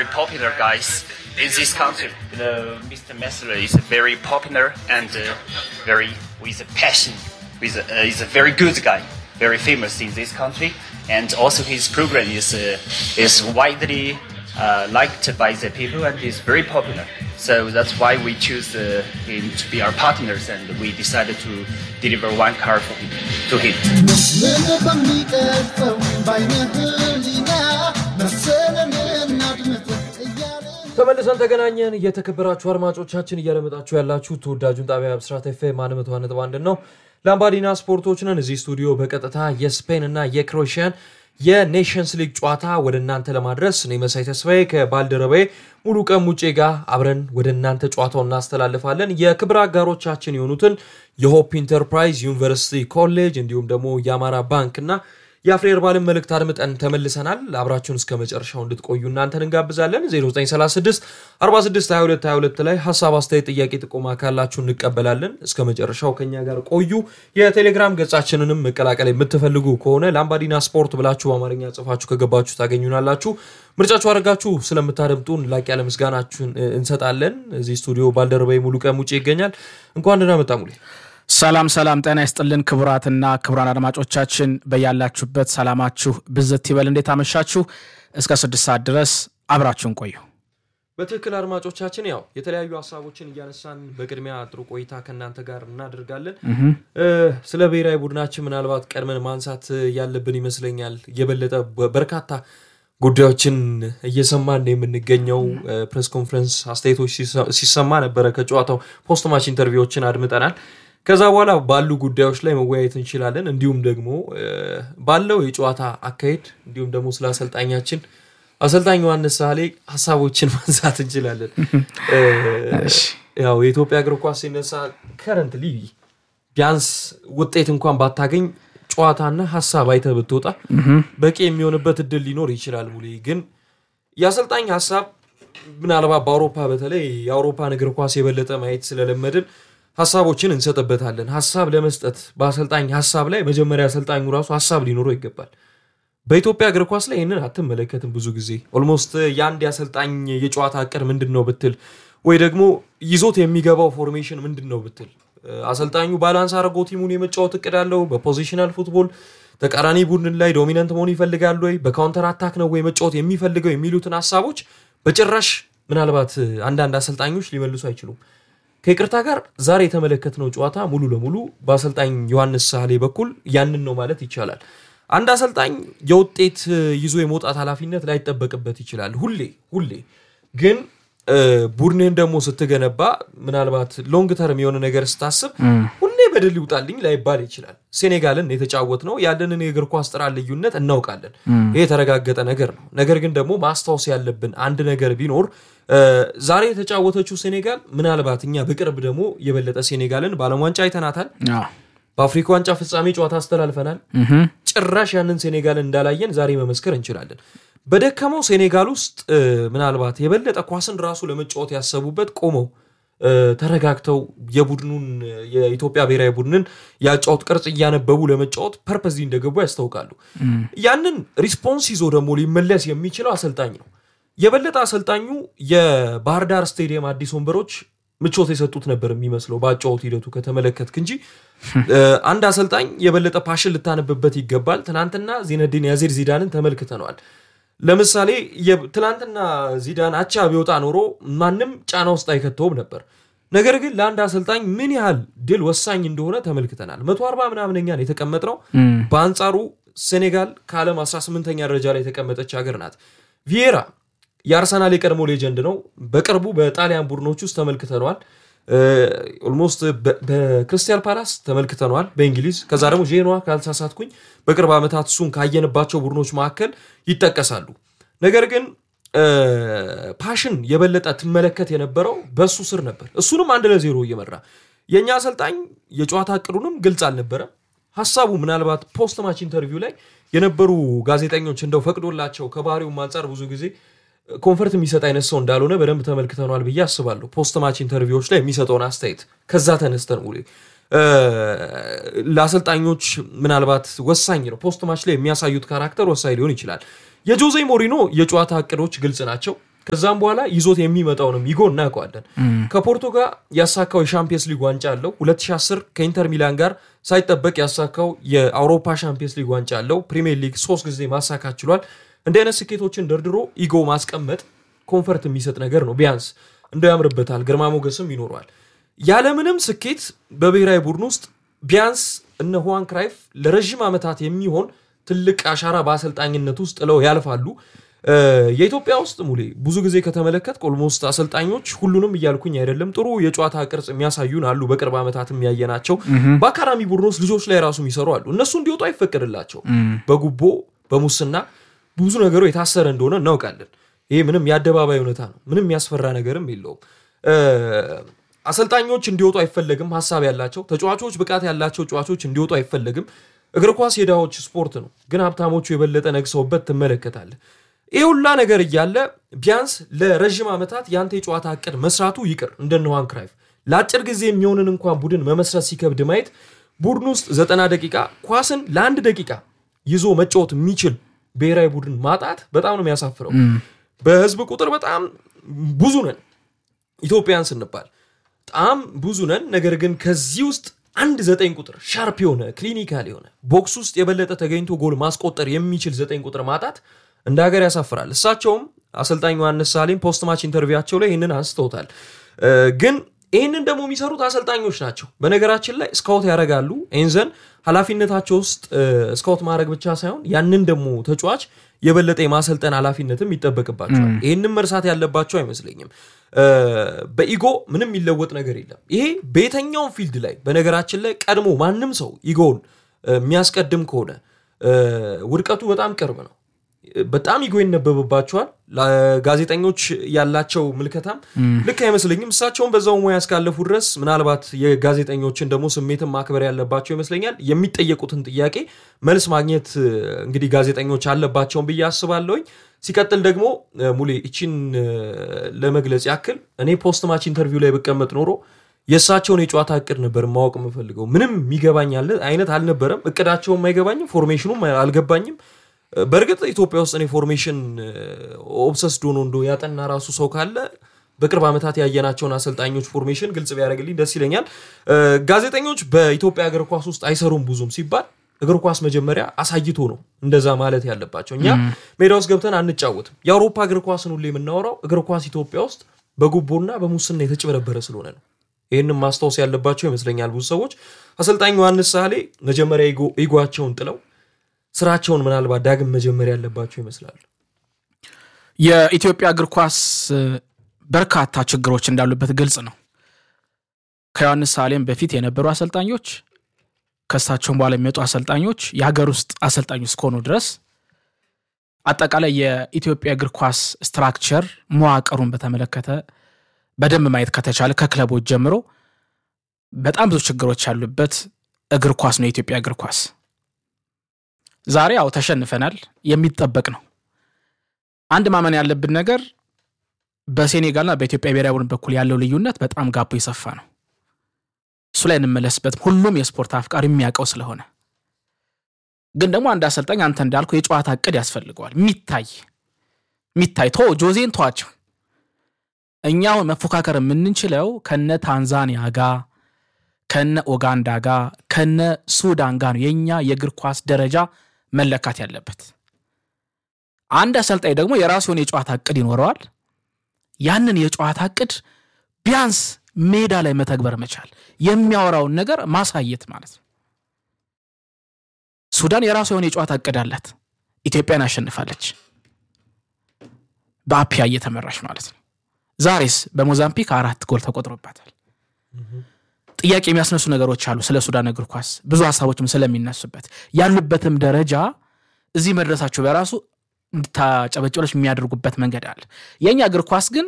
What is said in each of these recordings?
very popular guys in this country. You know, Mr. Messler is very popular and uh, very with a passion. With a, uh, he's a very good guy, very famous in this country, and also his program is uh, is widely uh, liked by the people and is very popular. So that's why we choose uh, him to be our partners, and we decided to deliver one car for him, to him. ተመልሰን ተገናኘን። የተከበራችሁ አድማጮቻችን እያደመጣችሁ ያላችሁ ተወዳጁን ጣቢያ ብስራት ኤፍኤም አንድ መቶ ነጥብ አንድ ነው። ላምባዲና ስፖርቶች ነን። እዚህ ስቱዲዮ በቀጥታ የስፔን እና የክሮኤሽያን የኔሽንስ ሊግ ጨዋታ ወደ እናንተ ለማድረስ እኔ መሳይ ተስፋዬ ከባልደረባዬ ሙሉ ቀን ሙጬ ጋር አብረን ወደ እናንተ ጨዋታው እናስተላልፋለን። የክብር አጋሮቻችን የሆኑትን የሆፕ ኢንተርፕራይዝ ዩኒቨርሲቲ ኮሌጅ እንዲሁም ደግሞ የአማራ ባንክ እና የአፍሬር ባልን መልእክት አድምጠን ተመልሰናል። አብራችሁን እስከ መጨረሻው እንድትቆዩ እናንተን እንጋብዛለን። 0936 46 22 22 ላይ ሀሳብ፣ አስተያየት፣ ጥያቄ፣ ጥቆማ ካላችሁ እንቀበላለን። እስከ መጨረሻው ከኛ ጋር ቆዩ። የቴሌግራም ገጻችንንም መቀላቀል የምትፈልጉ ከሆነ ላምባዲና ስፖርት ብላችሁ በአማርኛ ጽፋችሁ ከገባችሁ ታገኙናላችሁ። ምርጫችሁ አድርጋችሁ ስለምታደምጡን ላቅ ያለ ምስጋናችሁን እንሰጣለን። እዚህ ስቱዲዮ ባልደረባዊ ሙሉ ቀን ውጭ ይገኛል። እንኳን ደህና መጣ ሙሌ። ሰላም ሰላም፣ ጤና ይስጥልን ክቡራትና ክቡራን አድማጮቻችን በያላችሁበት ሰላማችሁ ብዝት ይበል። እንዴት አመሻችሁ? እስከ ስድስት ሰዓት ድረስ አብራችሁን ቆዩ። በትክክል አድማጮቻችን፣ ያው የተለያዩ ሀሳቦችን እያነሳን በቅድሚያ ጥሩ ቆይታ ከእናንተ ጋር እናደርጋለን። ስለ ብሔራዊ ቡድናችን ምናልባት ቀድመን ማንሳት ያለብን ይመስለኛል። የበለጠ በርካታ ጉዳዮችን እየሰማን የምንገኘው ፕሬስ ኮንፈረንስ አስተያየቶች ሲሰማ ነበረ። ከጨዋታው ፖስት ማች ኢንተርቪዎችን አድምጠናል። ከዛ በኋላ ባሉ ጉዳዮች ላይ መወያየት እንችላለን። እንዲሁም ደግሞ ባለው የጨዋታ አካሄድ እንዲሁም ደግሞ ስለ አሰልጣኛችን አሰልጣኝ ዮሐንስ ሳህሌ ሀሳቦችን ማንሳት እንችላለን። ያው የኢትዮጵያ እግር ኳስ ሲነሳ ከረንት ሊ ቢያንስ ውጤት እንኳን ባታገኝ ጨዋታና ሀሳብ አይተህ ብትወጣ በቂ የሚሆንበት እድል ሊኖር ይችላል። ሙሌ ግን የአሰልጣኝ ሀሳብ ምናልባት በአውሮፓ በተለይ የአውሮፓን እግር ኳስ የበለጠ ማየት ስለለመድን ሀሳቦችን እንሰጥበታለን። ሀሳብ ለመስጠት በአሰልጣኝ ሀሳብ ላይ መጀመሪያ አሰልጣኙ ራሱ ሀሳብ ሊኖረው ይገባል። በኢትዮጵያ እግር ኳስ ላይ ይህንን አትመለከትም። ብዙ ጊዜ ኦልሞስት የአንድ የአሰልጣኝ የጨዋታ እቅድ ምንድን ነው ብትል ወይ ደግሞ ይዞት የሚገባው ፎርሜሽን ምንድን ነው ብትል አሰልጣኙ ባላንስ አድርጎ ቲሙን የመጫወት እቅድ አለው። በፖዚሽናል ፉትቦል ተቃራኒ ቡድን ላይ ዶሚናንት መሆን ይፈልጋል ወይ፣ በካውንተር አታክ ነው ወይ መጫወት የሚፈልገው የሚሉትን ሀሳቦች በጭራሽ ምናልባት አንዳንድ አሰልጣኞች ሊመልሱ አይችሉም። ከይቅርታ ጋር ዛሬ የተመለከትነው ጨዋታ ሙሉ ለሙሉ በአሰልጣኝ ዮሐንስ ሳህሌ በኩል ያንን ነው ማለት ይቻላል። አንድ አሰልጣኝ የውጤት ይዞ የመውጣት ኃላፊነት ላይጠበቅበት ይችላል ሁሌ ሁሌ ግን ቡድንህን ደግሞ ስትገነባ ምናልባት ሎንግ ተርም የሆነ ነገር ስታስብ ሁሌ በድል ይውጣልኝ ላይባል ይችላል። ሴኔጋልን የተጫወት ነው ያለንን የእግር ኳስ ጥራት ልዩነት እናውቃለን። ይሄ የተረጋገጠ ነገር ነው። ነገር ግን ደግሞ ማስታወስ ያለብን አንድ ነገር ቢኖር ዛሬ የተጫወተችው ሴኔጋል ምናልባት እኛ በቅርብ ደግሞ የበለጠ ሴኔጋልን በዓለም ዋንጫ አይተናታል። በአፍሪካ ዋንጫ ፍጻሜ ጨዋታ አስተላልፈናል። ጭራሽ ያንን ሴኔጋልን እንዳላየን ዛሬ መመስከር እንችላለን። በደከመው ሴኔጋል ውስጥ ምናልባት የበለጠ ኳስን ራሱ ለመጫወት ያሰቡበት ቆመው ተረጋግተው የቡድኑን የኢትዮጵያ ብሔራዊ ቡድንን የአጫወት ቅርጽ እያነበቡ ለመጫወት ፐርፐዝ እንደገቡ ያስታውቃሉ። ያንን ሪስፖንስ ይዞ ደግሞ ሊመለስ የሚችለው አሰልጣኝ ነው። የበለጠ አሰልጣኙ የባህር ዳር ስቴዲየም አዲስ ወንበሮች ምቾት የሰጡት ነበር የሚመስለው በአጫወት ሂደቱ ከተመለከትክ እንጂ አንድ አሰልጣኝ የበለጠ ፓሽን ልታነብበት ይገባል። ትናንትና ዚነዲን ያዚር ዚዳንን ተመልክተነዋል። ለምሳሌ ትናንትና ዚዳን አቻ ቢወጣ ኖሮ ማንም ጫና ውስጥ አይከተውም ነበር። ነገር ግን ለአንድ አሰልጣኝ ምን ያህል ድል ወሳኝ እንደሆነ ተመልክተናል። መቶ አርባ ምናምነኛን የተቀመጥነው በአንጻሩ ሴኔጋል ከዓለም 18ኛ ደረጃ ላይ የተቀመጠች ሀገር ናት። ቪዬራ የአርሰናል የቀድሞ ሌጀንድ ነው። በቅርቡ በጣሊያን ቡድኖች ውስጥ ተመልክተነዋል። ኦልሞስት በክርስቲያን ፓላስ ተመልክተነዋል በእንግሊዝ ከዛ ደግሞ ዤኗ ካልተሳሳትኩኝ በቅርብ ዓመታት እሱን ካየንባቸው ቡድኖች መካከል ይጠቀሳሉ። ነገር ግን ፓሽን የበለጠ ትመለከት የነበረው በእሱ ስር ነበር። እሱንም አንድ ለዜሮ እየመራ የእኛ አሰልጣኝ የጨዋታ እቅዱንም ግልጽ አልነበረም። ሀሳቡ ምናልባት ፖስት ማች ኢንተርቪው ላይ የነበሩ ጋዜጠኞች እንደው ፈቅዶላቸው ከባህሪውም አንጻር ብዙ ጊዜ ኮንፈርት የሚሰጥ አይነት ሰው እንዳልሆነ በደንብ ተመልክተነዋል ብዬ አስባለሁ። ፖስት ማች ኢንተርቪዎች ላይ የሚሰጠውን አስተያየት ከዛ ተነስተን ሙሌ ለአሰልጣኞች ምናልባት ወሳኝ ነው። ፖስት ማች ላይ የሚያሳዩት ካራክተር ወሳኝ ሊሆን ይችላል። የጆዜ ሞሪኖ የጨዋታ እቅዶች ግልጽ ናቸው። ከዛም በኋላ ይዞት የሚመጣውንም ኢጎ እናውቀዋለን። ከፖርቶ ጋር ያሳካው የሻምፒየንስ ሊግ ዋንጫ አለው። 2010 ከኢንተር ሚላን ጋር ሳይጠበቅ ያሳካው የአውሮፓ ሻምፒየንስ ሊግ ዋንጫ አለው። ፕሪሚየር ሊግ ሶስት ጊዜ ማሳካት ችሏል። እንዲህ አይነት ስኬቶችን ደርድሮ ኢጎ ማስቀመጥ ኮንፈርት የሚሰጥ ነገር ነው። ቢያንስ እንደው ያምርበታል፣ ግርማ ሞገስም ይኖረዋል። ያለምንም ስኬት በብሔራዊ ቡድን ውስጥ ቢያንስ እነ ሁዋን ክራይፍ ለረዥም ዓመታት የሚሆን ትልቅ አሻራ በአሰልጣኝነት ውስጥ ጥለው ያልፋሉ። የኢትዮጵያ ውስጥ ሙሌ ብዙ ጊዜ ከተመለከት ኦልሞስት አሰልጣኞች ሁሉንም እያልኩኝ አይደለም፣ ጥሩ የጨዋታ ቅርጽ የሚያሳዩን አሉ። በቅርብ ዓመታት የሚያየናቸው በአካዳሚ ቡድን ውስጥ ልጆች ላይ ራሱ የሚሰሩ አሉ። እነሱ እንዲወጡ አይፈቀድላቸው። በጉቦ በሙስና ብዙ ነገሩ የታሰረ እንደሆነ እናውቃለን። ይሄ ምንም የአደባባይ እውነታ ነው። ምንም የሚያስፈራ ነገርም የለውም። አሰልጣኞች እንዲወጡ አይፈለግም። ሀሳብ ያላቸው ተጫዋቾች፣ ብቃት ያላቸው ተጫዋቾች እንዲወጡ አይፈለግም። እግር ኳስ የድሃዎች ስፖርት ነው፣ ግን ሀብታሞቹ የበለጠ ነግሰውበት ትመለከታለህ። ይህ ሁላ ነገር እያለ ቢያንስ ለረዥም ዓመታት የአንተ የጨዋታ እቅድ መስራቱ ይቅር እንደነ ዋን ክራይፍ ለአጭር ጊዜ የሚሆንን እንኳን ቡድን መመስረት ሲከብድ ማየት ቡድን ውስጥ ዘጠና ደቂቃ ኳስን ለአንድ ደቂቃ ይዞ መጫወት የሚችል ብሔራዊ ቡድን ማጣት በጣም ነው የሚያሳፍረው። በህዝብ ቁጥር በጣም ብዙ ነን ኢትዮጵያን ስንባል በጣም ብዙ ነን። ነገር ግን ከዚህ ውስጥ አንድ ዘጠኝ ቁጥር ሻርፕ የሆነ ክሊኒካል የሆነ ቦክስ ውስጥ የበለጠ ተገኝቶ ጎል ማስቆጠር የሚችል ዘጠኝ ቁጥር ማጣት እንደ ሀገር ያሳፍራል። እሳቸውም አሰልጣኝ ዮሐንስ ሳሌም ፖስት ማች ኢንተርቪዋቸው ላይ ይህንን አንስተውታል። ግን ይህንን ደግሞ የሚሰሩት አሰልጣኞች ናቸው። በነገራችን ላይ ስካውት ያደርጋሉ። ኤንዘን ኃላፊነታቸው ውስጥ ስካውት ማድረግ ብቻ ሳይሆን ያንን ደግሞ ተጫዋች የበለጠ የማሰልጠን ኃላፊነትም ይጠበቅባቸዋል። ይህንም መርሳት ያለባቸው አይመስለኝም። በኢጎ ምንም የሚለወጥ ነገር የለም። ይሄ በየትኛውም ፊልድ ላይ በነገራችን ላይ ቀድሞ ማንም ሰው ኢጎውን የሚያስቀድም ከሆነ ውድቀቱ በጣም ቅርብ ነው። በጣም ኢጎ ይነበብባቸዋል። ጋዜጠኞች ያላቸው ምልከታም ልክ አይመስለኝም። እሳቸውን በዛው ሙያ እስካለፉ ድረስ ምናልባት የጋዜጠኞችን ደግሞ ስሜትን ማክበር ያለባቸው ይመስለኛል። የሚጠየቁትን ጥያቄ መልስ ማግኘት እንግዲህ ጋዜጠኞች አለባቸውን ብዬ አስባለሁኝ። ሲቀጥል ደግሞ ሙሌ እቺን ለመግለጽ ያክል እኔ ፖስት ማች ኢንተርቪው ላይ ብቀመጥ ኖሮ የእሳቸውን የጨዋታ እቅድ ነበር ማወቅ የምፈልገው። ምንም የሚገባኝ አይነት አልነበረም። እቅዳቸውም አይገባኝም፣ ፎርሜሽኑም አልገባኝም። በእርግጥ ኢትዮጵያ ውስጥ እኔ ፎርሜሽን ኦብሰስድ ሆኖ እንዶ ያጠና ራሱ ሰው ካለ በቅርብ ዓመታት ያየናቸውን አሰልጣኞች ፎርሜሽን ግልጽ ቢያደርግልኝ ደስ ይለኛል። ጋዜጠኞች በኢትዮጵያ እግር ኳስ ውስጥ አይሰሩም ብዙም ሲባል እግር ኳስ መጀመሪያ አሳይቶ ነው እንደዛ ማለት ያለባቸው። እኛ ሜዳ ውስጥ ገብተን አንጫወትም። የአውሮፓ እግር ኳስን ሁሌ የምናወራው እግር ኳስ ኢትዮጵያ ውስጥ በጉቦና በሙስና የተጭበረበረ ስለሆነ ነው። ይህንም ማስታወስ ያለባቸው ይመስለኛል ብዙ ሰዎች። አሰልጣኝ ዮሐንስ ሳሌ መጀመሪያ ኢጓቸውን ጥለው ስራቸውን ምናልባት ዳግም መጀመር ያለባቸው ይመስላል። የኢትዮጵያ እግር ኳስ በርካታ ችግሮች እንዳሉበት ግልጽ ነው። ከዮሐንስ ሳሌም በፊት የነበሩ አሰልጣኞች ከእሳቸውን በኋላ የሚመጡ አሰልጣኞች የሀገር ውስጥ አሰልጣኞች እስከሆኑ ድረስ አጠቃላይ የኢትዮጵያ እግር ኳስ ስትራክቸር መዋቅሩን በተመለከተ በደንብ ማየት ከተቻለ ከክለቦች ጀምሮ በጣም ብዙ ችግሮች ያሉበት እግር ኳስ ነው የኢትዮጵያ እግር ኳስ። ዛሬ ያው ተሸንፈናል፣ የሚጠበቅ ነው። አንድ ማመን ያለብን ነገር በሴኔጋልና በኢትዮጵያ ብሔራዊ ቡድን በኩል ያለው ልዩነት በጣም ጋቦ የሰፋ ነው። እሱ ላይ እንመለስበት፣ ሁሉም የስፖርት አፍቃሪ የሚያውቀው ስለሆነ። ግን ደግሞ አንድ አሰልጣኝ አንተ እንዳልከው የጨዋታ እቅድ ያስፈልገዋል። የሚታይ የሚታይ ቶ ጆዜን ተዋቸው። እኛው መፎካከር የምንችለው ከነ ታንዛኒያ ጋር ከነ ኦጋንዳ ጋር ከነ ሱዳን ጋር ነው የእኛ የእግር ኳስ ደረጃ መለካት ያለበት። አንድ አሰልጣኝ ደግሞ የራሱ የሆነ የጨዋታ እቅድ ይኖረዋል። ያንን የጨዋታ እቅድ ቢያንስ ሜዳ ላይ መተግበር መቻል፣ የሚያወራውን ነገር ማሳየት ማለት ነው። ሱዳን የራሱ የሆነ የጨዋታ እቅድ አላት። ኢትዮጵያን አሸንፋለች፣ በአፒያ እየተመራች ማለት ነው። ዛሬስ በሞዛምፒክ አራት ጎል ተቆጥሮባታል። ጥያቄ የሚያስነሱ ነገሮች አሉ። ስለ ሱዳን እግር ኳስ ብዙ ሀሳቦችም ስለሚነሱበት ያሉበትም ደረጃ እዚህ መድረሳቸው በራሱ እንድታጨበጭበች የሚያደርጉበት መንገድ አለ። የእኛ እግር ኳስ ግን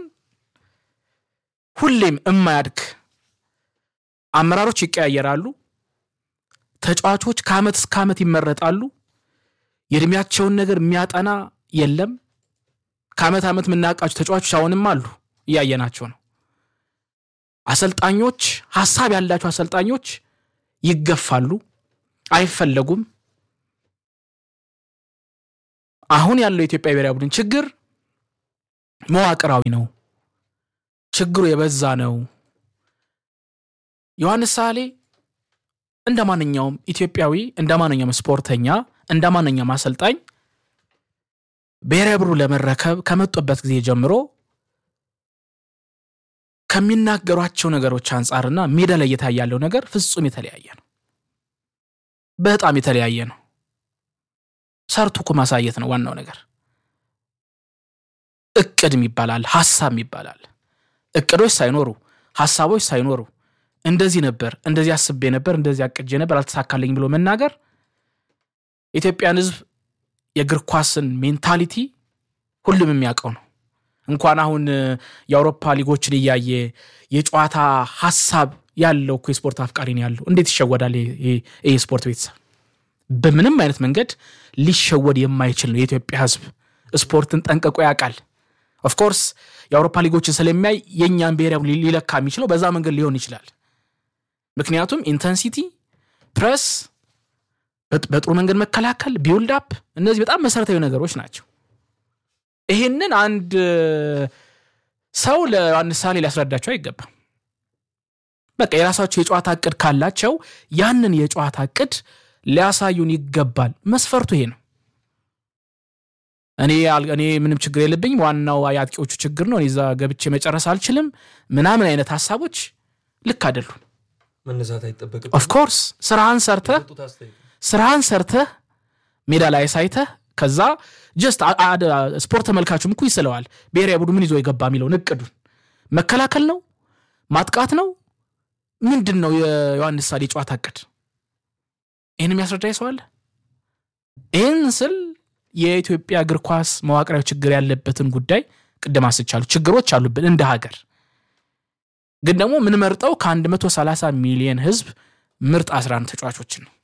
ሁሌም እማያድግ አመራሮች ይቀያየራሉ። ተጫዋቾች ከዓመት እስከ ዓመት ይመረጣሉ። የእድሜያቸውን ነገር የሚያጠና የለም። ከዓመት ዓመት የምናውቃቸው ተጫዋቾች አሁንም አሉ፣ እያየናቸው ነው። አሰልጣኞች ሀሳብ ያላቸው አሰልጣኞች ይገፋሉ፣ አይፈለጉም። አሁን ያለው የኢትዮጵያ ብሔራዊ ቡድን ችግር መዋቅራዊ ነው። ችግሩ የበዛ ነው። ዮሐንስ ሳሌ እንደ ማንኛውም ኢትዮጵያዊ እንደ ማንኛውም ስፖርተኛ እንደ ማንኛውም አሰልጣኝ ብሔራዊ ቡድኑ ለመረከብ ከመጡበት ጊዜ ጀምሮ ከሚናገሯቸው ነገሮች አንጻርና ሜዳ ላይ እየታየ ያለው ነገር ፍጹም የተለያየ ነው። በጣም የተለያየ ነው። ሰርቶ እኮ ማሳየት ነው ዋናው ነገር። እቅድ ይባላል፣ ሀሳብ ይባላል። እቅዶች ሳይኖሩ ሀሳቦች ሳይኖሩ እንደዚህ ነበር፣ እንደዚህ አስቤ ነበር፣ እንደዚህ አቅጄ ነበር፣ አልተሳካልኝ ብሎ መናገር የኢትዮጵያን ሕዝብ የእግር ኳስን ሜንታሊቲ ሁሉም የሚያውቀው ነው። እንኳን አሁን የአውሮፓ ሊጎችን እያየ የጨዋታ ሀሳብ ያለው እኮ የስፖርት አፍቃሪ ነው ያለው። እንዴት ይሸወዳል ይህ የስፖርት ቤተሰብ? በምንም አይነት መንገድ ሊሸወድ የማይችል ነው የኢትዮጵያ ሕዝብ ስፖርትን ጠንቅቆ ያውቃል። ኦፍኮርስ የአውሮፓ ሊጎችን ስለሚያይ የእኛን ብሔራዊ ሊለካ የሚችለው በዛ መንገድ ሊሆን ይችላል። ምክንያቱም ኢንተንሲቲ፣ ፕረስ፣ በጥሩ መንገድ መከላከል፣ ቢውልድ አፕ እነዚህ በጣም መሰረታዊ ነገሮች ናቸው። ይህንን አንድ ሰው ለዮሐንስ ሳሌ ሊያስረዳቸው አይገባም። በቃ የራሳቸው የጨዋታ እቅድ ካላቸው ያንን የጨዋታ እቅድ ሊያሳዩን ይገባል። መስፈርቱ ይሄ ነው። እኔ እኔ ምንም ችግር የለብኝም፣ ዋናው የአጥቂዎቹ ችግር ነው፣ እኔ እዛ ገብቼ መጨረስ አልችልም ምናምን አይነት ሀሳቦች ልክ አይደሉም። መነሳት አይጠበቅም። ኦፍኮርስ ስራህን ሰርተህ ስራህን ሰርተህ ሜዳ ላይ ሳይተህ ከዛ ጀስት ስፖርት ተመልካቹም እኮ ይስለዋል። ብሔራዊ ቡድኑ ምን ይዞ የገባ የሚለውን እቅዱን መከላከል ነው ማጥቃት ነው ምንድን ነው የዮሐንስ ሳሌ ጨዋታ እቅድ? ይህን የሚያስረዳ ሰው አለ? ይህን ስል የኢትዮጵያ እግር ኳስ መዋቅራዊ ችግር ያለበትን ጉዳይ ቅድም አስቻሉ ችግሮች አሉብን እንደ ሀገር። ግን ደግሞ የምንመርጠው ከ130 ሚሊዮን ህዝብ ምርጥ 11 ተጫዋቾችን ነው።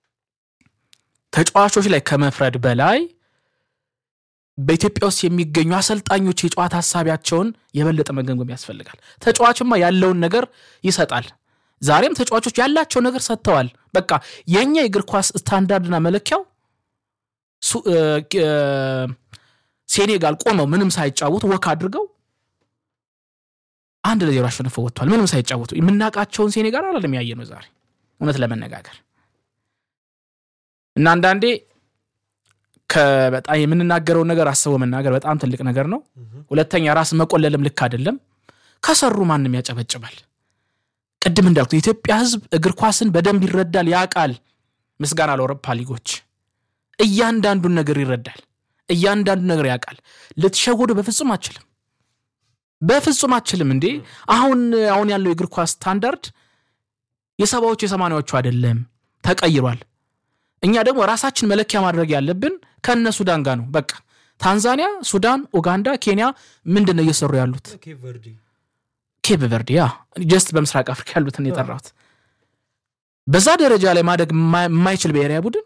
ተጫዋቾች ላይ ከመፍረድ በላይ በኢትዮጵያ ውስጥ የሚገኙ አሰልጣኞች የጨዋታ ሀሳቢያቸውን የበለጠ መገምገም ያስፈልጋል። ተጫዋችማ ያለውን ነገር ይሰጣል። ዛሬም ተጫዋቾች ያላቸው ነገር ሰጥተዋል። በቃ የእኛ የእግር ኳስ ስታንዳርድና መለኪያው ሴኔጋል ቆመው ምንም ሳይጫወቱ ወክ አድርገው አንድ ለዜሮ አሸንፈው ወጥተዋል። ምንም ሳይጫወቱ የምናውቃቸውን ሴኔጋል አላለም ያየ ነው ዛሬ እውነት ለመነጋገር እና አንዳንዴ በጣም የምንናገረውን ነገር አስበው መናገር በጣም ትልቅ ነገር ነው። ሁለተኛ ራስ መቆለልም ልክ አይደለም። ከሰሩ ማንም ያጨበጭባል። ቅድም እንዳልኩት የኢትዮጵያ ሕዝብ እግር ኳስን በደንብ ይረዳል፣ ያውቃል። ምስጋና ለአውሮፓ ሊጎች እያንዳንዱን ነገር ይረዳል፣ እያንዳንዱን ነገር ያውቃል። ልትሸወዱ በፍጹም አችልም፣ በፍጹም አችልም። እንዴ አሁን አሁን ያለው የእግር ኳስ ስታንዳርድ የሰባዎቹ የሰማንያዎቹ አይደለም፣ ተቀይሯል። እኛ ደግሞ ራሳችን መለኪያ ማድረግ ያለብን ከነ ሱዳን ጋር ነው። በቃ ታንዛኒያ፣ ሱዳን፣ ኡጋንዳ፣ ኬንያ ምንድን ነው እየሰሩ ያሉት? ኬፕ ቨርዲ ያ ጀስት በምስራቅ አፍሪካ ያሉትን የጠራሁት በዛ ደረጃ ላይ ማደግ የማይችል ብሔራዊ ቡድን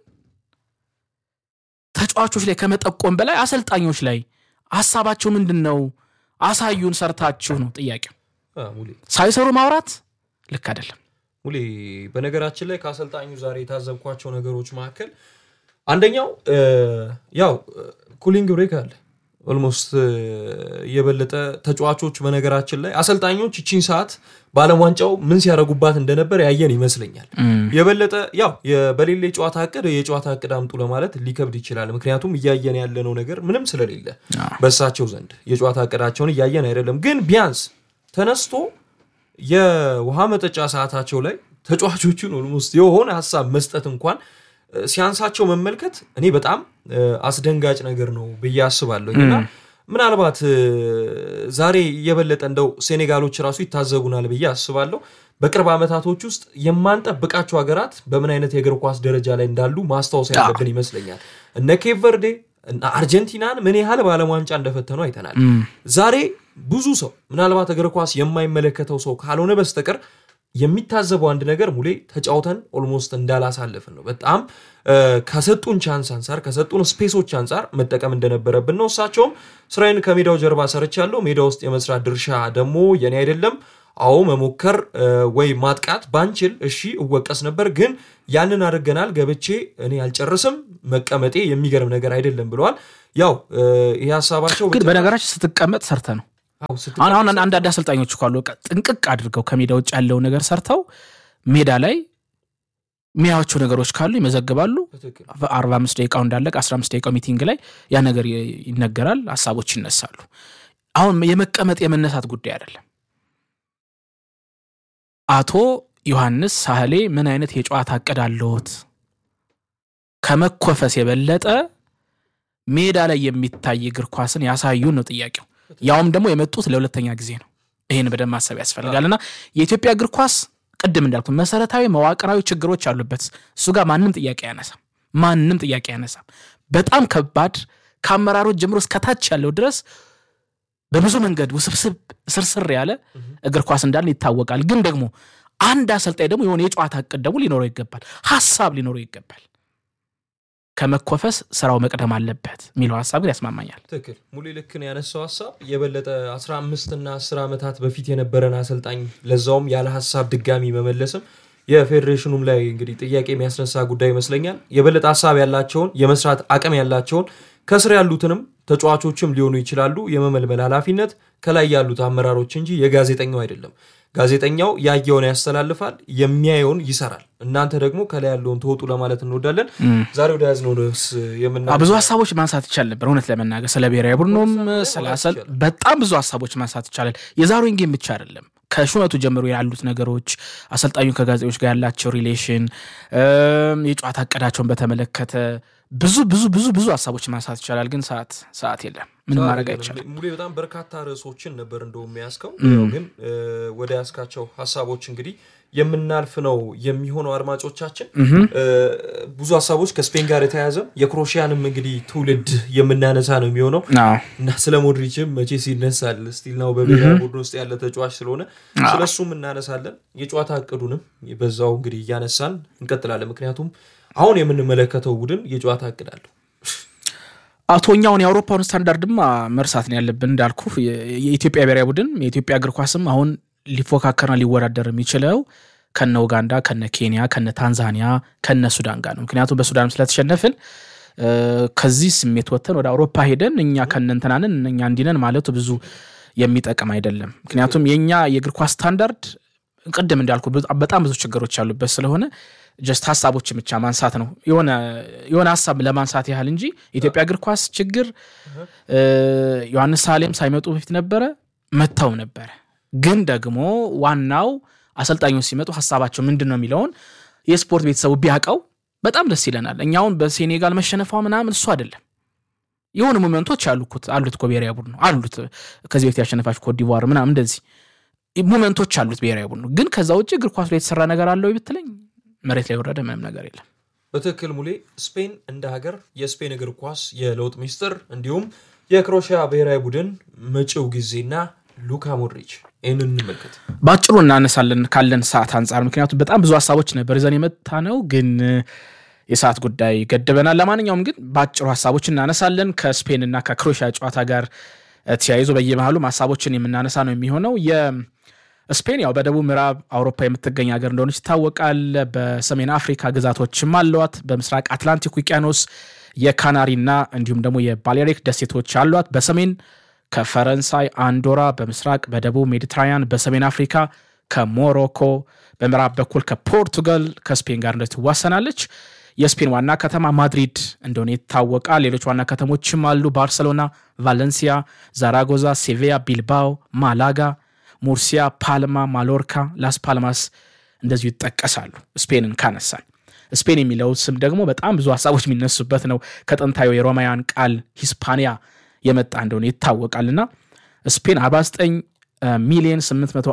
ተጫዋቾች ላይ ከመጠቆም በላይ አሰልጣኞች ላይ ሀሳባቸው ምንድን ነው? አሳዩን፣ ሰርታችሁ ነው ጥያቄው። ሳይሰሩ ማውራት ልክ አይደለም። ሙሌ በነገራችን ላይ ከአሰልጣኙ ዛሬ የታዘብኳቸው ነገሮች መካከል አንደኛው ያው ኩሊንግ ብሬክ አለ ኦልሞስት የበለጠ ተጫዋቾች በነገራችን ላይ አሰልጣኞች እቺን ሰዓት በዓለም ዋንጫው ምን ሲያደርጉባት እንደነበር ያየን ይመስለኛል። የበለጠ ያው በሌለ የጨዋታ እቅድ የጨዋታ እቅድ አምጡ ለማለት ሊከብድ ይችላል። ምክንያቱም እያየን ያለነው ነገር ምንም ስለሌለ በእሳቸው ዘንድ የጨዋታ እቅዳቸውን እያየን አይደለም። ግን ቢያንስ ተነስቶ የውሃ መጠጫ ሰዓታቸው ላይ ተጫዋቾቹን ኦልሞስት የሆነ ሀሳብ መስጠት እንኳን ሲያንሳቸው መመልከት እኔ በጣም አስደንጋጭ ነገር ነው ብዬ አስባለሁ። እና ምናልባት ዛሬ የበለጠ እንደው ሴኔጋሎች ራሱ ይታዘቡናል ብዬ አስባለሁ። በቅርብ ዓመታቶች ውስጥ የማንጠብቃቸው ሀገራት በምን አይነት የእግር ኳስ ደረጃ ላይ እንዳሉ ማስታወስ ያለብን ይመስለኛል። እነ ኬፕ ቨርዴ አርጀንቲናን ምን ያህል በዓለም ዋንጫ እንደፈተኑ አይተናል። ዛሬ ብዙ ሰው ምናልባት እግር ኳስ የማይመለከተው ሰው ካልሆነ በስተቀር የሚታዘበው አንድ ነገር ሙሌ ተጫውተን ኦልሞስት እንዳላሳለፍን ነው። በጣም ከሰጡን ቻንስ አንጻር ከሰጡን ስፔሶች አንጻር መጠቀም እንደነበረብን ነው። እሳቸውም ስራዬን ከሜዳው ጀርባ ሰርቻለሁ፣ ሜዳ ውስጥ የመስራት ድርሻ ደግሞ የኔ አይደለም፣ አዎ መሞከር እ፣ ወይ ማጥቃት ባንችል እሺ እወቀስ ነበር፣ ግን ያንን አድርገናል። ገብቼ እኔ አልጨርስም፣ መቀመጤ የሚገርም ነገር አይደለም ብለዋል። ያው እ፣ ይህ ሀሳባቸው ግን በነገራችን ስትቀመጥ ሰርተ ነው አዎ፣ ስትቀ- አሁን አሁን አንዳንድ አሰልጣኞች እኮ አሉ በቃ ጥንቅቅ አድርገው ከሜዳ ውጭ ያለውን ነገር ሰርተው ሜዳ ላይ የሚያዩዋቸው ነገሮች ካሉ ይመዘግባሉ። በትክክል። አርባ አምስት ደቂቃው እንዳለቀ አስራ አምስት ደቂቃው ሚቲንግ ላይ ያ ነገር ይ- ይነገራል፣ ሀሳቦች ይነሳሉ። አሁን የመቀመጥ የመነሳት ጉዳይ አይደለም። አቶ ዮሐንስ ሳህሌ ምን አይነት የጨዋታ እቅድ አለዎት? ከመኮፈስ የበለጠ ሜዳ ላይ የሚታይ እግር ኳስን ያሳዩን ነው ጥያቄው። ያውም ደግሞ የመጡት ለሁለተኛ ጊዜ ነው። ይህን በደንብ ማሰብ ያስፈልጋል። እና የኢትዮጵያ እግር ኳስ ቅድም እንዳልኩት መሰረታዊ መዋቅራዊ ችግሮች አሉበት። እሱ ጋር ማንም ጥያቄ አያነሳም። ማንም ጥያቄ አያነሳም። በጣም ከባድ ከአመራሮች ጀምሮ እስከታች ያለው ድረስ በብዙ መንገድ ውስብስብ ስርስር ያለ እግር ኳስ እንዳለ ይታወቃል። ግን ደግሞ አንድ አሰልጣኝ ደግሞ የሆነ የጨዋታ እቅድ ደግሞ ሊኖረው ይገባል፣ ሀሳብ ሊኖረው ይገባል። ከመኮፈስ ስራው መቅደም አለበት የሚለው ሀሳብ ግን ያስማማኛል። ትክክል ሙሌ ልክን ያነሳው ሀሳብ የበለጠ 15 እና 10 ዓመታት በፊት የነበረን አሰልጣኝ ለዛውም ያለ ሀሳብ ድጋሚ መመለስም የፌዴሬሽኑም ላይ እንግዲህ ጥያቄ የሚያስነሳ ጉዳይ ይመስለኛል። የበለጠ ሀሳብ ያላቸውን የመስራት አቅም ያላቸውን ከስር ያሉትንም ተጫዋቾችም ሊሆኑ ይችላሉ የመመልመል ኃላፊነት ከላይ ያሉት አመራሮች እንጂ የጋዜጠኛው አይደለም። ጋዜጠኛው ያየውን ያስተላልፋል፣ የሚያየውን ይሰራል። እናንተ ደግሞ ከላይ ያለውን ተወጡ ለማለት እንወዳለን። ዛሬ ወደ ያዝነው ርዕስ የምና አዎ፣ ብዙ ሀሳቦች ማንሳት ይቻል ነበር። እውነት ለመናገር ስለ ብሔራዊ ቡድኑም ስለ አሰል በጣም ብዙ ሀሳቦች ማንሳት ይቻላል። የዛሬውን ጌም ብቻ አይደለም ከሹመቱ ጀምሮ ያሉት ነገሮች፣ አሰልጣኙ ከጋዜጦች ጋር ያላቸው ሪሌሽን፣ እም፣ የጨዋታ እቅዳቸውን በተመለከተ ብዙ ብዙ ብዙ ብዙ ሀሳቦች ማንሳት ይቻላል። ግን ሰዓት ሰዓት የለም። ምንም ማድረግ አይቻልም። ሙሌ በጣም በርካታ ርዕሶችን ነበር እንደውም ያስከው ያው ግን እ፣ ወደ ያስካቸው ሀሳቦች እንግዲህ የምናልፍ ነው የሚሆነው። አድማጮቻችን እ፣ ብዙ ሀሳቦች ከስፔን ጋር የተያያዘ የክሮሺያንም እንግዲህ ትውልድ የምናነሳ ነው የሚሆነው አዎ። እና ስለ ሞድሪችም መቼስ ይነሳል ስቲል ነው በብሔራዊ ቡድን ውስጥ ያለ ተጫዋች ስለሆነ ስለሱም እናነሳለን። የጨዋታ እቅዱንም በዛው እንግዲህ እያነሳን እንቀጥላለን። ምክንያቱም አሁን የምንመለከተው ቡድን የጨዋታ እቅድ አለው። አቶኛውን የአውሮፓውን ስታንዳርድማ መርሳት ነው ያለብን። እንዳልኩ የኢትዮጵያ ብሔራዊ ቡድን የኢትዮጵያ እግር ኳስም አሁን ሊፎካከርና ሊወዳደር የሚችለው ከነ ኡጋንዳ፣ ከነ ኬንያ፣ ከነ ታንዛኒያ፣ ከነ ሱዳን ጋር ነው። ምክንያቱም በሱዳንም ስለተሸነፍን እ፣ ከዚህ ስሜት ወጥተን ወደ አውሮፓ ሄደን እኛ ከነ እንትናንን እኛ እንዲነን ማለቱ ብዙ የሚጠቅም አይደለም። ምክንያቱም የእኛ የእግር ኳስ ስታንዳርድ ቅድም እንዳልኩ በጣም- በጣም ብዙ ችግሮች ያሉበት ስለሆነ ጀስት ሀሳቦችን ብቻ ማንሳት ነው የሆነ የሆነ ሀሳብ ለማንሳት ያህል እንጂ የኢትዮጵያ እግር ኳስ ችግር እ፣ ዮሐንስ ሳሌም ሳይመጡ በፊት ነበረ፣ መጥተው ነበረ። ግን ደግሞ ዋናው አሰልጣኞች ሲመጡ ሀሳባቸው ምንድን ነው የሚለውን የስፖርት ቤተሰቡ ቢያውቀው በጣም ደስ ይለናል። እኛውን በሴኔጋል መሸነፏ ምናምን እሱ አይደለም የሆኑ ሞመንቶች አሉት አሉት እኮ ብሔራዊ ቡድኑ አሉት። ከዚህ በፊት ያሸነፋች ኮትዲቯር ምናምን እንደዚህ ሞመንቶች አሉት ብሔራዊ ቡድኑ። ግን ከዛ ውጭ እግር ኳስ ላይ የተሰራ ነገር አለው ብትለኝ መሬት ላይ የወረደ ምንም ነገር የለም። በትክክል ሙሌ ስፔን እንደ ሀገር የስፔን እግር ኳስ የለውጥ ሚስጥር እንዲሁም የክሮሺያ ብሔራዊ ቡድን መጪው ጊዜና ሉካ ሞድሪች ይህንን እንመልከት። በአጭሩ እናነሳለን ካለን ሰዓት አንጻር፣ ምክንያቱም በጣም ብዙ ሀሳቦች ነበር ይዘን የመታ ነው፣ ግን የሰዓት ጉዳይ ገድበናል። ለማንኛውም ግን በአጭሩ ሀሳቦች እናነሳለን ከስፔን እና ከክሮኤሽያ ጨዋታ ጋር ተያይዞ በየመሃሉም ሀሳቦችን የምናነሳ ነው የሚሆነው። የስፔን ያው በደቡብ ምዕራብ አውሮፓ የምትገኝ ሀገር እንደሆነች ይታወቃል። በሰሜን አፍሪካ ግዛቶችም አሏት። በምስራቅ አትላንቲክ ውቅያኖስ የካናሪና እንዲሁም ደግሞ የባሌሪክ ደሴቶች አሏት። በሰሜን ከፈረንሳይ አንዶራ፣ በምስራቅ በደቡብ ሜዲትራኒያን፣ በሰሜን አፍሪካ ከሞሮኮ፣ በምዕራብ በኩል ከፖርቱጋል ከስፔን ጋር እንደት ትዋሰናለች። የስፔን ዋና ከተማ ማድሪድ እንደሆነ ይታወቃል። ሌሎች ዋና ከተሞችም አሉ። ባርሰሎና፣ ቫለንሲያ፣ ዛራጎዛ፣ ሴቪያ፣ ቢልባኦ፣ ማላጋ፣ ሙርሲያ፣ ፓልማ፣ ማሎርካ፣ ላስ ፓልማስ እንደዚሁ ይጠቀሳሉ። ስፔንን ካነሳን ስፔን የሚለው ስም ደግሞ በጣም ብዙ ሀሳቦች የሚነሱበት ነው። ከጥንታዊ የሮማውያን ቃል ሂስፓኒያ የመጣ እንደሆነ ይታወቃልና ስፔን 49 ሚሊዮን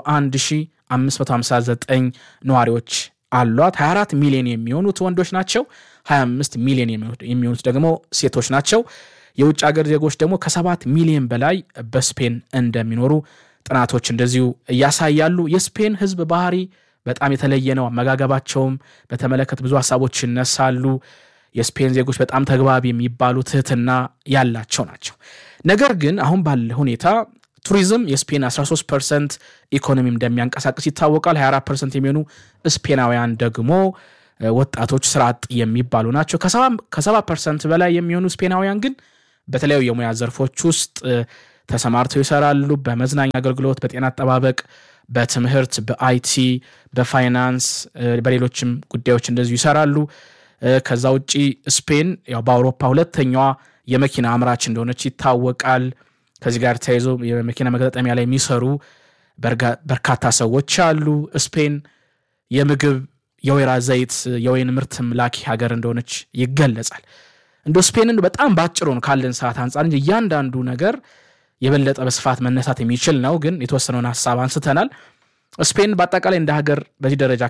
801559 ነዋሪዎች አሏት። 24 ሚሊዮን የሚሆኑት ወንዶች ናቸው። 25 ሚሊዮን የሚሆኑት ደግሞ ሴቶች ናቸው። የውጭ ሀገር ዜጎች ደግሞ ከሰባት ሚሊዮን በላይ በስፔን እንደሚኖሩ ጥናቶች እንደዚሁ እያሳያሉ። የስፔን ሕዝብ ባህሪ በጣም የተለየ ነው። አመጋገባቸውም በተመለከተ ብዙ ሀሳቦች ይነሳሉ። የስፔን ዜጎች በጣም ተግባቢ የሚባሉ ትህትና ያላቸው ናቸው። ነገር ግን አሁን ባለ ሁኔታ ቱሪዝም የስፔን 13 ፐርሰንት ኢኮኖሚ እንደሚያንቀሳቅስ ይታወቃል። 24 ፐርሰንት የሚሆኑ ስፔናውያን ደግሞ ወጣቶች ስራ አጥ የሚባሉ ናቸው። ከሰባ ፐርሰንት በላይ የሚሆኑ ስፔናውያን ግን በተለያዩ የሙያ ዘርፎች ውስጥ ተሰማርተው ይሰራሉ። በመዝናኛ አገልግሎት፣ በጤና አጠባበቅ፣ በትምህርት፣ በአይቲ፣ በፋይናንስ፣ በሌሎችም ጉዳዮች እንደዚሁ ይሰራሉ። ከዛ ውጭ ስፔን ያው በአውሮፓ ሁለተኛዋ የመኪና አምራች እንደሆነች ይታወቃል። ከዚህ ጋር ተያይዞ የመኪና መገጣጠሚያ ላይ የሚሰሩ በርካታ ሰዎች አሉ። ስፔን የምግብ የወይራ ዘይት የወይን ምርትም ላኪ ሀገር እንደሆነች ይገለጻል። እንደ ስፔንን በጣም ባጭሩ ነው ካለን ሰዓት አንጻር እንጂ እያንዳንዱ ነገር የበለጠ በስፋት መነሳት የሚችል ነው። ግን የተወሰነውን ሀሳብ አንስተናል። ስፔን በአጠቃላይ እንደ ሀገር በዚህ ደረጃ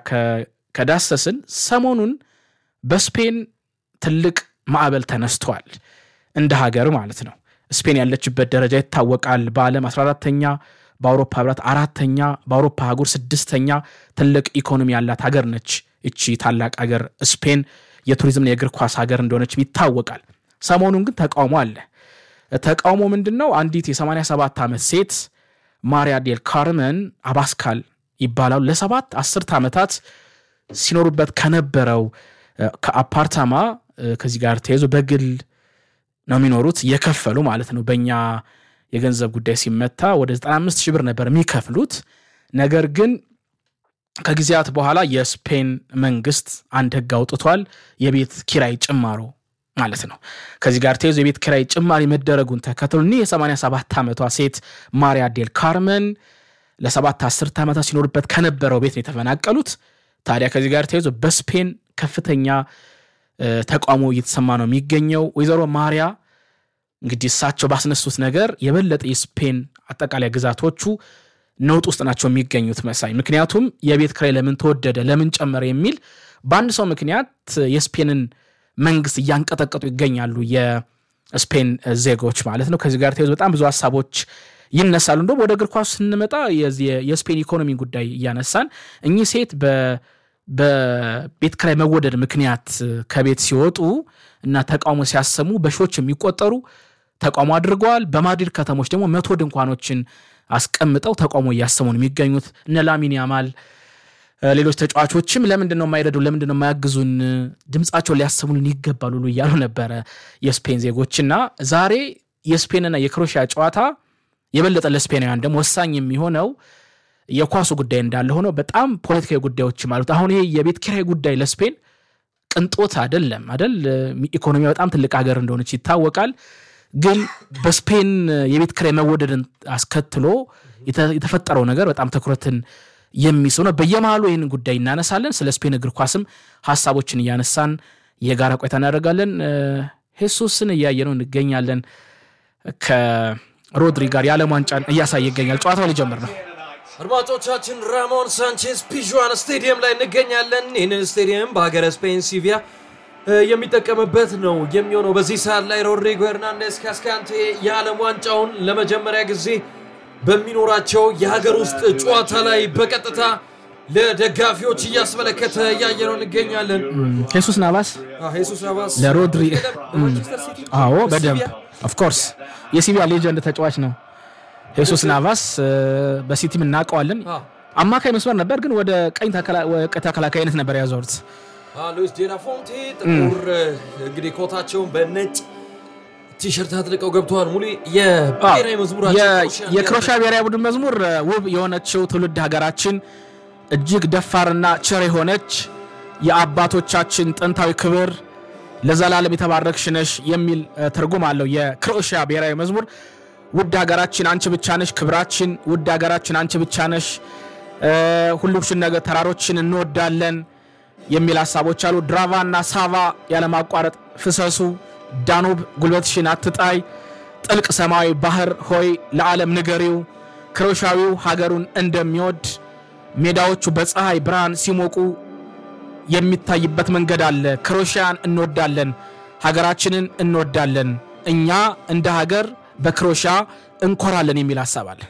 ከዳሰስን ሰሞኑን በስፔን ትልቅ ማዕበል ተነስቷል። እንደ ሀገር ማለት ነው። ስፔን ያለችበት ደረጃ ይታወቃል። በዓለም 14ተኛ፣ በአውሮፓ ህብረት አራተኛ፣ በአውሮፓ አህጉር ስድስተኛ ትልቅ ኢኮኖሚ ያላት ሀገር ነች። እቺ ታላቅ ሀገር ስፔን የቱሪዝምና የእግር ኳስ ሀገር እንደሆነች ይታወቃል። ሰሞኑን ግን ተቃውሞ አለ። ተቃውሞ ምንድን ነው? አንዲት የ87 ዓመት ሴት ማሪያ ዴል ካርመን አባስካል ይባላሉ። ለሰባት አስርት ዓመታት ሲኖሩበት ከነበረው ከአፓርታማ ከዚህ ጋር ተያይዞ በግል ነው የሚኖሩት የከፈሉ ማለት ነው። በእኛ የገንዘብ ጉዳይ ሲመታ ወደ 95 ሺህ ብር ነበር የሚከፍሉት። ነገር ግን ከጊዜያት በኋላ የስፔን መንግስት አንድ ህግ አውጥቷል። የቤት ኪራይ ጭማሮ ማለት ነው። ከዚህ ጋር ተይዞ የቤት ኪራይ ጭማሪ መደረጉን ተከትሎ እኒህ የ87 ዓመቷ ሴት ማሪያ ዴል ካርመን ለሰባት አስርት ዓመታት ሲኖሩበት ከነበረው ቤት ነው የተፈናቀሉት። ታዲያ ከዚህ ጋር ተይዞ በስፔን ከፍተኛ ተቃውሞ እየተሰማ ነው የሚገኘው። ወይዘሮ ማሪያ እንግዲህ እሳቸው ባስነሱት ነገር የበለጠ የስፔን አጠቃላይ ግዛቶቹ ነውጥ ውስጥ ናቸው የሚገኙት መሳይ። ምክንያቱም የቤት ኪራይ ለምን ተወደደ፣ ለምን ጨመረ የሚል በአንድ ሰው ምክንያት የስፔንን መንግስት እያንቀጠቀጡ ይገኛሉ፣ የስፔን ዜጎች ማለት ነው። ከዚህ ጋር ተይዞ በጣም ብዙ ሀሳቦች ይነሳሉ። እንደውም ወደ እግር ኳሱ ስንመጣ የስፔን ኢኮኖሚ ጉዳይ እያነሳን እኚህ ሴት በቤት ኪራይ መወደድ ምክንያት ከቤት ሲወጡ እና ተቃውሞ ሲያሰሙ በሺዎች የሚቆጠሩ ተቃውሞ አድርገዋል። በማድሪድ ከተሞች ደግሞ መቶ ድንኳኖችን አስቀምጠው ተቃውሞ እያሰሙ ነው የሚገኙት። እነ ላሚን ያማል ሌሎች ተጫዋቾችም ለምንድን ነው የማይረዱ ለምንድን ነው የማያግዙን ድምፃቸውን ሊያሰሙልን ይገባሉ ሁሉ እያሉ ነበረ የስፔን ዜጎች እና ዛሬ የስፔንና የክሮሺያ ጨዋታ የበለጠ ለስፔናውያን ደግሞ ወሳኝ የሚሆነው የኳሱ ጉዳይ እንዳለ ሆኖ በጣም ፖለቲካዊ ጉዳዮችም አሉት። አሁን ይሄ የቤት ኪራይ ጉዳይ ለስፔን ቅንጦት አይደለም አደል። ኢኮኖሚ በጣም ትልቅ ሀገር እንደሆነች ይታወቃል። ግን በስፔን የቤት ኪራይ መወደድን አስከትሎ የተፈጠረው ነገር በጣም ትኩረትን የሚስብ ነው። በየመሃሉ ይህን ጉዳይ እናነሳለን። ስለ ስፔን እግር ኳስም ሀሳቦችን እያነሳን የጋራ ቆይታ እናደርጋለን። ሄሱስን እያየነው እንገኛለን። ከሮድሪ ጋር የዓለም ዋንጫን እያሳየ ይገኛል። ጨዋታው ሊጀምር ነው። አድማጮቻችን ራሞን ሳንቼዝ ፒዥዋን ስቴዲየም ላይ እንገኛለን። ይህንን ስቴዲየም በሀገረ ስፔን ሲቪያ የሚጠቀምበት ነው የሚሆነው። በዚህ ሰዓት ላይ ሮድሪጎ ሄርናንዴስ ካስካንቴ የዓለም ዋንጫውን ለመጀመሪያ ጊዜ በሚኖራቸው የሀገር ውስጥ ጨዋታ ላይ በቀጥታ ለደጋፊዎች እያስመለከተ እያየነው እንገኛለን። ሄሱስ ናቫስ ሄሱስ ናቫስ ለሮድሪ ማንቸስተር ሲቲ አዎ፣ በደንብ ኦፍኮርስ የሲቪያ ሌጀንድ ተጫዋች ነው። ሄሱስ ናቫስ በሲቲም እናውቀዋለን። አማካይ መስመር ነበር፣ ግን ወደ ቀኝ ተከላካይነት ነበር ያዞሩት። ሉዊስ ዴላ ፎንቴ ጥቁር እንግዲህ ኮታቸውን በነጭ ቲሸርት አጥልቀው ገብተዋል። ሙሉ የብሔራዊ መዝሙራቸው የክሮሻ ብሔራዊ ቡድን መዝሙር ውብ የሆነችው ትውልድ ሀገራችን እጅግ ደፋርና ቸር የሆነች የአባቶቻችን ጥንታዊ ክብር ለዘላለም የተባረክሽ ነሽ የሚል ትርጉም አለው የክሮኤሽያ ብሔራዊ መዝሙር። ውድ ሀገራችን አንቺ ብቻ ነሽ ክብራችን፣ ውድ ሀገራችን አንቺ ብቻ ነሽ፣ ሁሉሽን ነገር ተራሮችን እንወዳለን የሚል ሀሳቦች አሉ። ድራቫ እና ሳቫ ያለማቋረጥ ፍሰሱ፣ ዳኑብ ጉልበትሽን አትጣይ፣ ጥልቅ ሰማያዊ ባህር ሆይ ለዓለም ንገሪው፣ ክሮሻዊው ሀገሩን እንደሚወድ ሜዳዎቹ በፀሐይ ብርሃን ሲሞቁ የሚታይበት መንገድ አለ። ክሮሽያን እንወዳለን፣ ሀገራችንን እንወዳለን፣ እኛ እንደ ሀገር በክሮሻ እንኮራለን የሚል ሀሳብ አለ።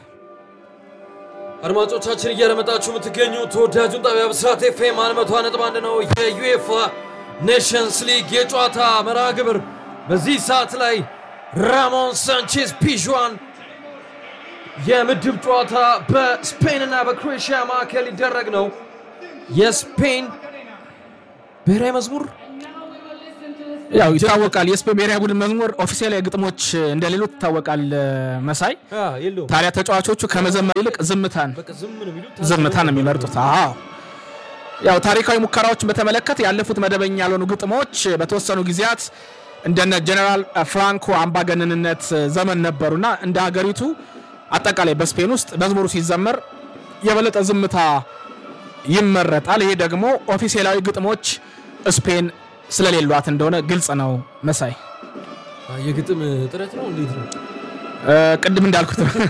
አድማጮቻችን እያደመጣችሁ የምትገኙ ተወዳጁን ጣቢያ ብስራት ኤፍኤም አንድ መቶ ነጥብ አንድ ነው። የዩኤፋ ኔሽንስ ሊግ የጨዋታ መርሃ ግብር በዚህ ሰዓት ላይ ራሞን ሳንቼዝ ፒዥዋን የምድብ ጨዋታ በስፔን እና በክሮኤሽያ መካከል ሊደረግ ነው። የስፔን ብሔራዊ መዝሙር ያው ይታወቃል። የስፔን ብሔራዊ ቡድን መዝሙር ኦፊሴላዊ ግጥሞች እንደሌሎት ይታወቃል። መሳይ አ፣ የለውም ታዲያ ተጫዋቾቹ ከመዘመር ይልቅ ዝምታን በቃ ዝም ነው የሚሉት። ዝምታን ነው የሚመርጡት። አዎ ያው ታሪካዊ ሙከራዎችን በተመለከተ ያለፉት መደበኛ ያልሆኑ ግጥሞች በተወሰኑ ጊዜያት እንደነ ጀነራል ፍራንኮ አምባገነንነት ዘመን ነበሩና እንደ ሀገሪቱ አጠቃላይ በስፔን ውስጥ መዝሙሩ ሲዘመር የበለጠ ዝምታ ይመረጣል። ይሄ ደግሞ ኦፊሴላዊ ግጥሞች ስፔን ስለሌሏት እንደሆነ ግልጽ ነው። መሳይ አ፣ የግጥም ጥረት ነው እንዴት ነው? እ፣ ቅድም እንዳልኩት ነው።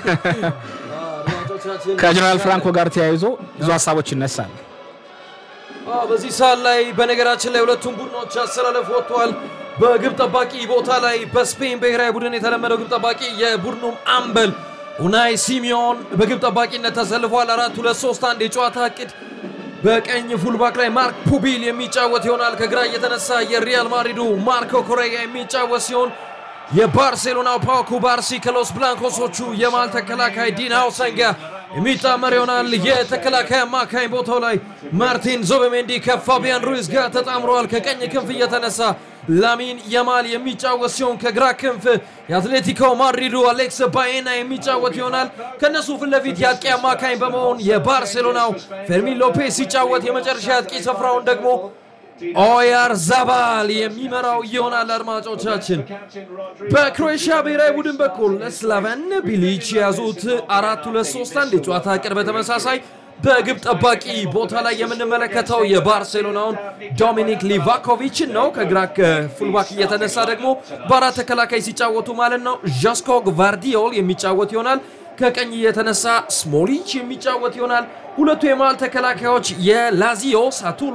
አድማጮቻችን ከጀነራል ፍራንኮ ጋር ተያይዞ ብዙ ሀሳቦች ይነሳል። አዎ፣ በዚህ ሰዓት ላይ በነገራችን ላይ ሁለቱም ቡድኖች አሰላለፍ ወጥተዋል። በግብ ጠባቂ ቦታ ላይ በስፔን ብሔራዊ ቡድን የተለመደው ግብ ጠባቂ የቡድኑም አምበል ኡናይ ሲሚዮን በግብ ጠባቂነት ተሰልፏል። አራት ሁለት ሶስት አንድ የጨዋታ እቅድ በቀኝ ፉልባክ ላይ ማርክ ፑቢል የሚጫወት ይሆናል። ከግራ እየተነሳ የሪያል ማድሪዱ ማርኮ ኮሬያ የሚጫወት ሲሆን የባርሴሎናው ፓው ኩባርሲ ከሎስ ብላንኮሶቹ የማል ተከላካይ ዲን ሃውሰን ጋር የሚጣመር ይሆናል። የተከላካይ አማካኝ ቦታው ላይ ማርቲን ዞበሜንዲ ከፋቢያን ሩይዝ ጋር ተጣምረዋል። ከቀኝ ክንፍ እየተነሳ ላሚን የማል የሚጫወት ሲሆን ከግራ ክንፍ የአትሌቲኮ ማድሪዱ አሌክስ ባዬና የሚጫወት ይሆናል። ከነሱ ፊት ለፊት የአጥቂ አማካኝ በመሆን የባርሴሎናው ፌርሚን ሎፔስ ሲጫወት የመጨረሻ የአጥቂ ስፍራውን ደግሞ ኦያር ዛባል የሚመራው ይሆናል። አድማጮቻችን በክሮኤሽያ ብሔራዊ ቡድን በኩል ስላቨን ቢሊች የያዙት አራት ሁለት ሶስት አንድ የጨዋታ እቅድ በተመሳሳይ በግብ ጠባቂ ቦታ ላይ የምንመለከተው የባርሴሎናውን ዶሚኒክ ሊቫኮቪችን ነው። ከግራ ፉልባክ እየተነሳ ደግሞ በአራት ተከላካይ ሲጫወቱ ማለት ነው ዣስኮ ግቫርዲዮል የሚጫወት ይሆናል። ከቀኝ እየተነሳ ስሞሊች የሚጫወት ይሆናል። ሁለቱ የመሃል ተከላካዮች የላዚዮ ሳቱሎ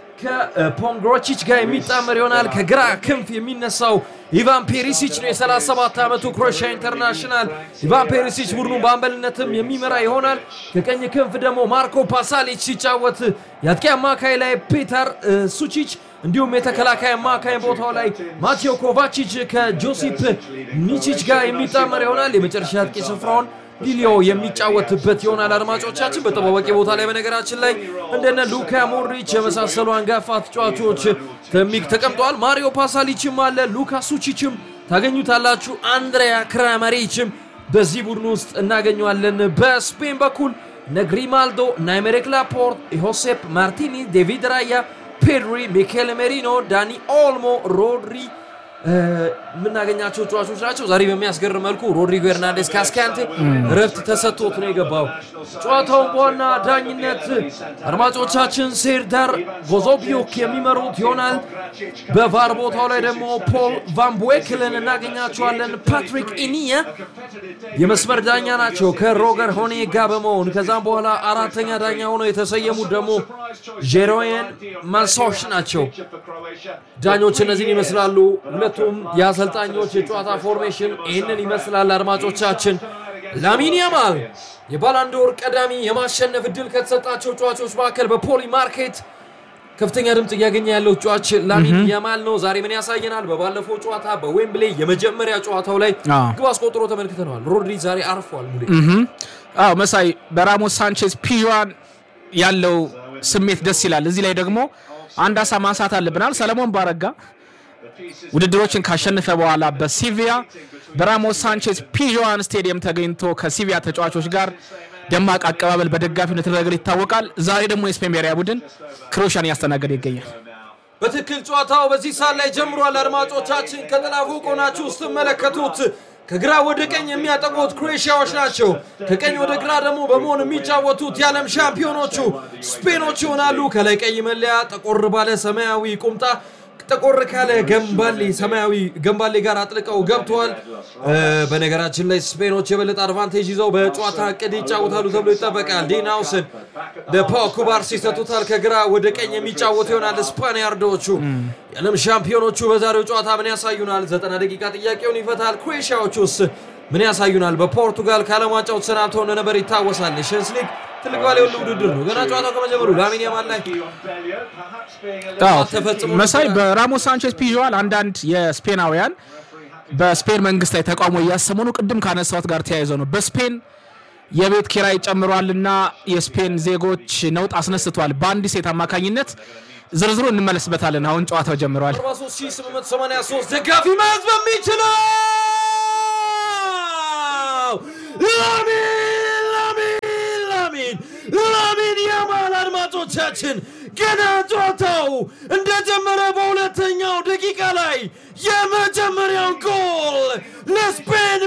ከፖንግሮቺች ጋር የሚጣመር ይሆናል። ከግራ ክንፍ የሚነሳው ኢቫን ፔሪሲች ነው። የ37 ዓመቱ ክሮኤሽያ ኢንተርናሽናል ኢቫን ፔሪሲች ቡድኑ በአምበልነትም የሚመራ ይሆናል። ከቀኝ ክንፍ ደግሞ ማርኮ ፓሳሊች ሲጫወት የአጥቂ አማካይ ላይ ፔተር እ፣ ሱቺች እንዲሁም የተከላካይ አማካይ ቦታው ላይ ማቴዮ ኮቫቺች ከጆሲፕ ሚቺች ጋር የሚጣመር ይሆናል። የመጨረሻ አጥቂ ስፍራውን ሊሊዮ የሚጫወትበት ይሆናል። አድማጮቻችን በጠባባቂ ቦታ ላይ በነገራችን ላይ እንደነ ሉካ ሞድሪች የመሳሰሉ አንጋፋ ተጫዋቾች ተሚክ ተቀምጠዋል። ማሪዮ ፓሳሊችም አለ፣ ሉካ ሱቺችም ታገኙታላችሁ። አንድሪያ ክራመሪችም በዚህ ቡድን ውስጥ እናገኘዋለን። በስፔን በኩል እነ ግሪማልዶ፣ እነ አሜሪክ ላፖርት፣ ሆሴፕ ማርቲኒዝ፣ ዴቪድ ራያ፣ ፔድሪ፣ ሚኬል ሜሪኖ፣ ዳኒ ኦልሞ፣ ሮድሪ የምናገኛቸው ተጫዋቾች ናቸው። ዛሬ በሚያስገርም መልኩ ሮድሪጎ ኤርናንዴስ ካስካንቴ እረፍት ተሰጥቶት ነው የገባው። ጨዋታውን በዋና ዳኝነት አድማጮቻችን ሴርዳር ጎዞቢዮክ የሚመሩት ይሆናል። በቫር ቦታው ላይ ደግሞ ፖል ቫን ቦክልን እናገኛቸዋለን። ፓትሪክ ኢኒየ የመስመር ዳኛ ናቸው ከሮገር ሆኔ ጋር በመሆን ከዛም በኋላ አራተኛ ዳኛ ሆነው የተሰየሙት ደግሞ ጄሮየን ማንሶሽ ናቸው። ዳኞች እነዚህን ይመስላሉ። ሁለቱም የአሰልጣኞች የጨዋታ ፎርሜሽን ይህንን ይመስላል። አድማጮቻችን ላሚን ያማል የባላንዶር ቀዳሚ የማሸነፍ እድል ከተሰጣቸው ጨዋቾች መካከል በፖሊ ማርኬት ከፍተኛ ድምፅ እያገኘ ያለው ጨዋች ላሚን ያማል ነው። ዛሬ ምን ያሳየናል? በባለፈው ጨዋታ በዌምብሌ የመጀመሪያ ጨዋታው ላይ አዎ። ግብ አስቆጥሮ ተመልክተነዋል። ሮድሪ ዛሬ አርፏል። ሙሌ አዎ መሳይ በራሞስ ሳንቼዝ ፒዥዋን ያለው ስሜት ደስ ይላል። እዚህ ላይ ደግሞ አንድ ሀሳብ ማንሳት አለብናል። ሰለሞን ባረጋ ውድድሮችን ካሸነፈ በኋላ በሲቪያ በራሞስ ሳንቼዝ ፒዥዋን ስቴዲየም ተገኝቶ ከሲቪያ ተጫዋቾች ጋር ደማቅ አቀባበል በደጋፊው የተደረገ ይታወቃል። ዛሬ ደግሞ የስፔን ብሔራዊ ቡድን ክሮሻን እያስተናገደ ይገኛል። በትክክል ጨዋታው በዚህ ሰዓት ላይ ጀምሯል። አድማጮቻችን ከጥላፉ ቆናችሁ ስትመለከቱት ከግራ ወደ ቀኝ የሚያጠቁት ክሮኤሽያዎች ናቸው። ከቀኝ ወደ ግራ ደግሞ በመሆን የሚጫወቱት የዓለም ሻምፒዮኖቹ ስፔኖች ይሆናሉ። ከላይ ቀይ መለያ ጠቆር ባለ ሰማያዊ ቁምጣ ጠቆር ካለ ገንባሌ ሰማያዊ ገንባሌ ጋር አጥልቀው ገብተዋል። እ፣ በነገራችን ላይ ስፔኖች የበለጠ አድቫንቴጅ ይዘው በጨዋታ እቅድ ይጫወታሉ ተብሎ ይጠበቃል። ዲን ሃውሰን ለፓው ኩባርሲ ይሰጡታል። ከግራ ወደ ቀኝ የሚጫወቱ ይሆናል ስፓኒያርዶቹ። የዓለም ሻምፒዮኖቹ በዛሬው ጨዋታ ምን ያሳዩናል? ዘጠና ደቂቃ ጥያቄውን ይፈታል። ክሮኤሽያዎቹስ ምን ያሳዩናል? በፖርቱጋል ከዓለም ዋንጫው ተሰናብተው እንደነበር ይታወሳል። ኔሽንስ ሊግ ትልቅ ባለ ሁሉ ውድድር ነው። ገና ጨዋታው ከመጀመሩ ላሚን ያማል ላይ አዎ፣ ተፈጽሞ መሳይ ነበረ። በራሞስ ሳንቼዝ ፒዥዋል አንዳንድ የስፔናውያን በስፔን መንግስት ላይ ተቃውሞ እያሰሙ ነው። ቅድም ካነሳሁት ጋር ተያይዘው ነው በስፔን የቤት ኪራይ ጨምሯልና የስፔን ዜጎች ነውጥ አስነስቷል። በአንድ ሴት አማካኝነት ዝርዝሩ እንመለስበታለን። አሁን ጨዋታው ጀምረዋል። 43883 ደጋፊ መያዝ በሚችለው ላሚን ላሚን ላሚን ላሚን ያማል አድማጮቻችን ገና ጨዋታው እንደጀመረ በሁለተኛው ደቂቃ ላይ የመጀመሪያውን ጎል ለስፔን